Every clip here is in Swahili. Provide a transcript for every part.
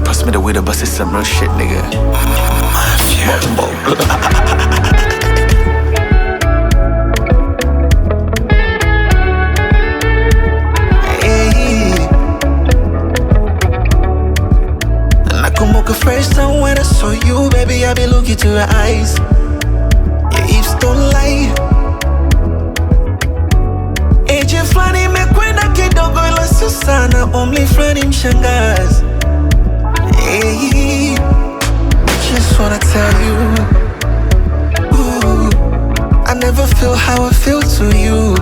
Pass me the weed, bust it some real shit, nigga. Mafia. Hey. Nakumbuka first time when I saw you, baby, I be looking to your eyes. Your hips don't lie. Age fulani imekwenda kidogo, ila sio sana. Umri fulani mshangazi. Hey. Just wanna tell you, ooh, I never feel how I feel to you.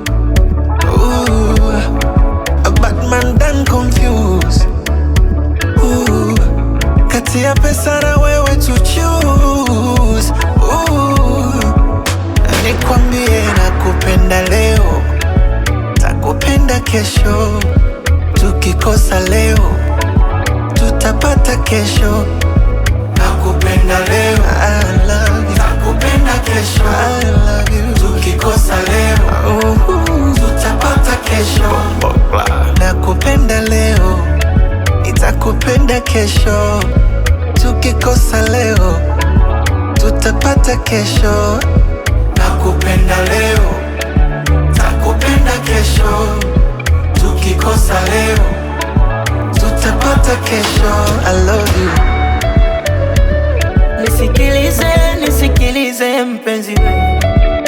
Ooh, a bad man done confused. Ooh, kati ya pesa na wewe to choose. Ooh, nikwambie nakupenda leo, takupenda kesho. Tukikosa leo, tutapata kesho. Nakupenda leo, I love you. Nakupenda kesho, I love you. Tukikosa leo, tutapata kesho. Nakupenda leo, nitakupenda kesho. Tukikosa leo, tutapata kesho. Nakupenda leo, takupenda kesho. Tukikosa leo, tutapata kesho. I love you. Nisikilize, nisikilize mpenzi we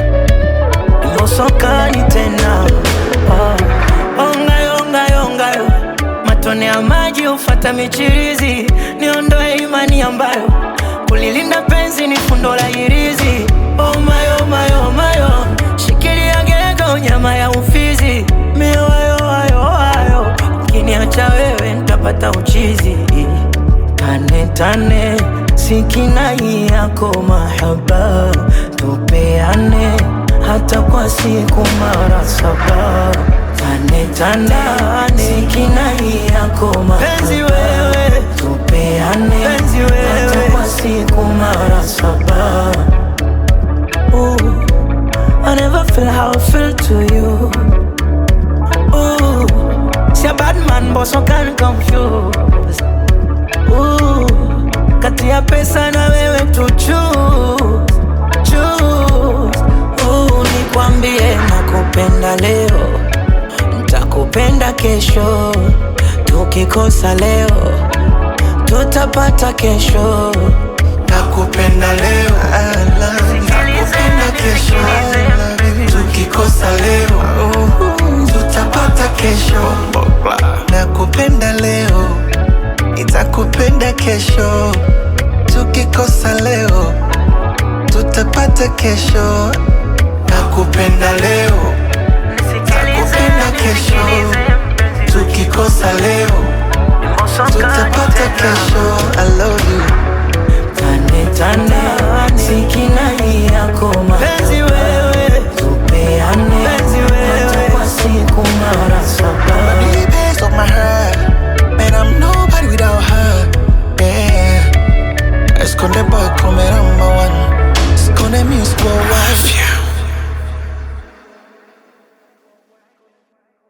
Mosokani tena oh. Ongayo, ongayo, ongayo Matone ya maji hufata michirizi Niondoe imani ambayo Kulilinda penzi ni fundo la hirizi Oh my, oh my, oh my, oh. Shikilia gego nyama ya ufizi Mioyo, ayo, ayo Ukiniacha wewe nitapata uchizi Tane tane sikinai yako mahaba tupeane hata kwa siku mara saba tane tane sikinai yako mahaba wewe tupeane penzi wewe hata kwa siku mara saba Ooh, I never feel how I feel to you Ooh, see a bad man but so can confuse Ooh, kati ya pesa na wewe tu choose, choose. Ooh, nikwambie nakupenda leo, nitakupenda kesho. Tukikosa leo, tutapata kesho. Nakupenda leo, I love you. Nakupenda kesho, I love you. Tukikosa leo, tutapata kesho. Nakupenda leo, nitakupenda kesho. Tukikosa leo, tutapata kesho. Nakupenda leo, nakupenda kesho. Tukikosa leo, tutapata kesho. I love you.